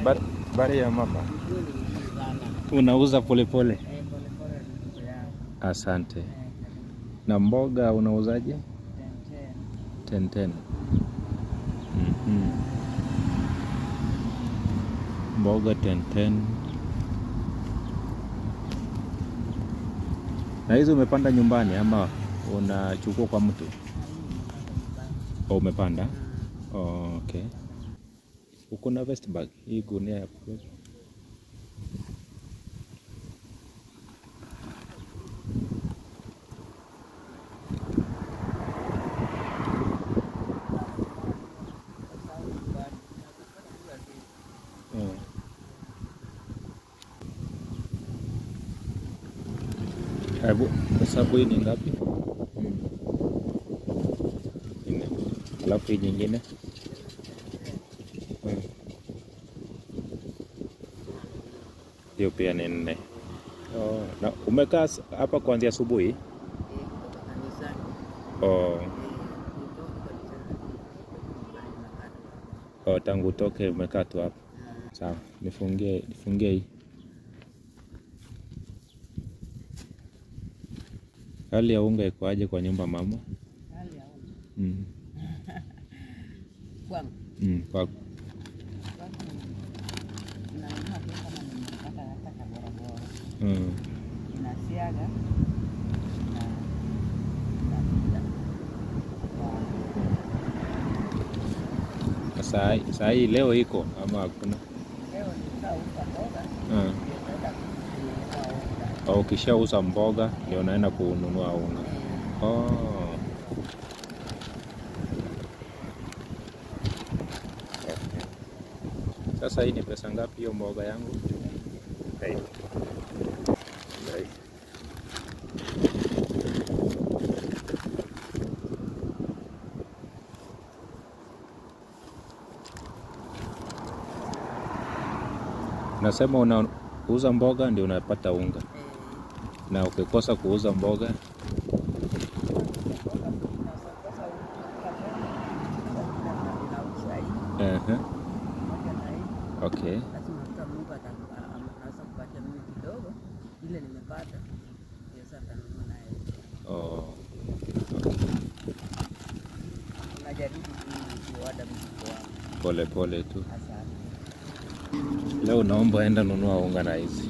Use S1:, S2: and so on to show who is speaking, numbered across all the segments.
S1: Habari habari ya mama,
S2: Nzuri sana.
S1: unauza polepole?
S2: Eh, polepole ndugu yangu.
S1: Asante.
S2: Eh,
S1: Na mboga unauzaje?
S2: ten, ten.
S1: 10 10. Mhm. Mboga 10 10. Na hizo umepanda nyumbani ama unachukua kwa mtu? Oh, umepanda? Oh, okay. Uko na vest bag? Hii gunia ya kubeba? Mm. Hebu hesabu hii ni ngapi? Nne. Alafu hii nyingine Mm. hiyo pia ni nne. Oh, na umekaa s- hapa kuanzia asubuhi?
S2: Eh, kutoka kanisani.
S1: Oh,
S2: Eh, kutoka kanisani. Nyumbani nakata.
S1: oh, tangu utoke umekaa tu hapa. Sawa, nifungie nifungie hii. Hali ya unga ikoaje kwa nyumba mama?
S2: Hali ya unga.
S1: Mm.
S2: Kwangu.
S1: Mm, kwa
S2: Kwangu nanunua tu kama nimepata hata kaborabora.
S1: mm.
S2: Inasiaga na napika.
S1: Na saa hii- saa hii leo iko ama hakuna?
S2: Leo nikauza mboga,
S1: Mm.
S2: ndio naenda kununua unga.
S1: Au ukishauza mboga ndio unaenda kununua unga.
S2: Eh,
S1: Oh. Sasa hii ni pesa ngapi hiyo mboga yangu? Hey. Hey. Nasema unauza mboga ndio unapata unga,
S2: eh,
S1: na ukikosa kuuza mboga ehe, okay. Oh. Pole pole tu. Leo naomba enda nunua unga na hizi.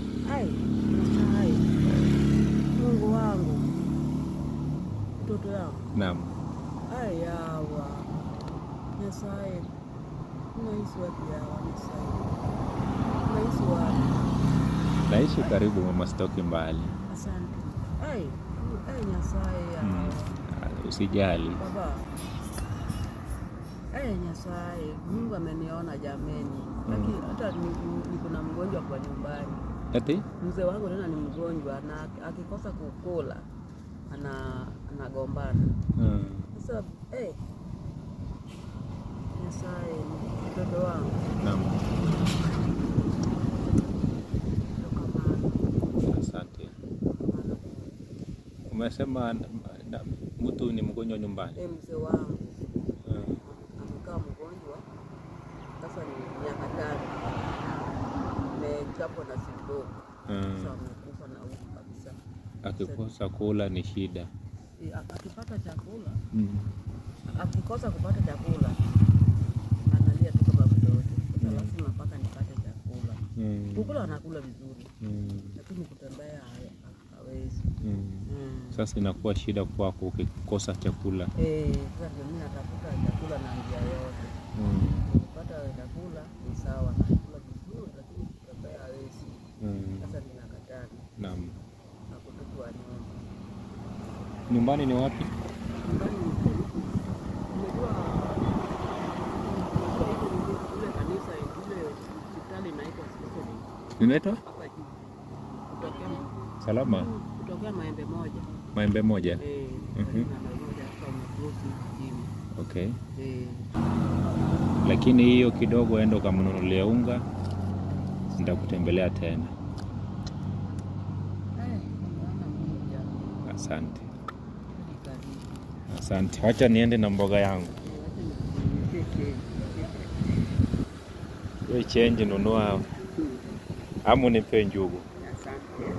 S2: Mungu wangu, mtoto yangu
S1: Naam.
S2: ayawa Nyasaye, unaishi wapi yawa Nyasaye? Unaishi wapi?
S1: Naishi karibu mama, sitoki mbali.
S2: Asante. Ai, ai Nyasaye yawa.
S1: Mm. Ah, Usijali.
S2: Baba. Ai Nyasaye, Mungu ameniona jameni. Lakini hata ni- niko na mgonjwa kwa nyumbani.
S1: Ati?
S2: Mzee wangu tena ni mgonjwa na akikosa kukula ana anagombana.
S1: Mm.
S2: Sasa eh, Nyasaye, mtoto wangu
S1: Naam.
S2: toka mahali
S1: Asante. Umesema na- na- mtu ni mgonjwa nyumbani.
S2: Eh, mzee wangu
S1: Mm.
S2: amekaa mgonjwa sasa ni miaka tano, amechapwa na stroke sasa
S1: Mm.
S2: amekufa na huku kabisa.
S1: Akikosa kula ni shida.
S2: Eh, ak- Akipata chakula,
S1: Mm.
S2: akikosa kupata chakula analia tu kama mtoto. Sasa
S1: Mm.
S2: lazima mpaka nipate chakula.
S1: Mm.
S2: Kukula anakula vizuri,
S1: Mm.
S2: lakini kutembea ha- ha- hawezi.
S1: Mm.
S2: Mm.
S1: Sasa inakuwa shida kwako ukikosa chakula.
S2: Eh, sasa ndio mimi natafuta chakula na njia yote.
S1: Mm.
S2: Nikipata chakula ni sawa, nakula vizuri, lakini kutembea hawezi.
S1: Mm.
S2: Sasa ninakataa
S1: Naam.
S2: na kutupwa nyumba.
S1: Nyumbani ni wapi?
S2: Nyumbani ni karibu. Unajua ile kanisa ile hospitali inaitwa Sisili
S1: Inaitwa
S2: hapa juu. Kutokea
S1: Salama
S2: kutokea maembe moja.
S1: Maembe moja.
S2: Eh,
S1: Mhm.
S2: karibu na maembe moja hapa umekrosi chini.
S1: Okay.
S2: Eh,
S1: Lakini hiyo kidogo enda ukamnunulia unga, nitakutembelea tena.
S2: eh, naona Mungu jamani.
S1: Asante,
S2: Hadi karibu.
S1: asante. Wacha niende na mboga yangu.
S2: Eh, wacha nikuonyeshe.
S1: We change nunua ama unipe njugu.
S2: Asante.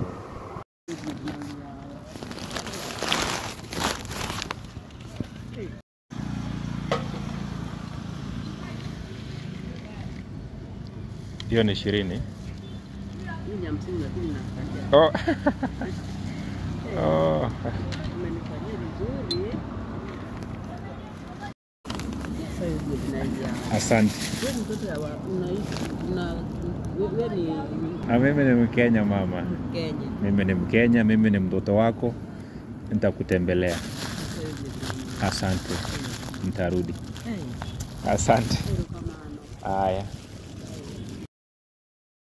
S1: Hiyo ni ishirini.
S2: Hii ni hamsini lakini nafurahia.
S1: Oh. oh.
S2: Umenifanyia vizuri. Sasa hivi tunaingia.
S1: Asante.
S2: Wewe mtoto ya wa- unaishi una we- wewe ni
S1: Na mimi ni Mkenya mama.
S2: Mkenya.
S1: Mimi ni Mkenya, mimi ni mtoto wako, nitakutembelea.
S2: Sasa hivi tunaingia.
S1: Asante, nitarudi.
S2: Hey,
S1: Asante.
S2: heri kama ano.
S1: Haya.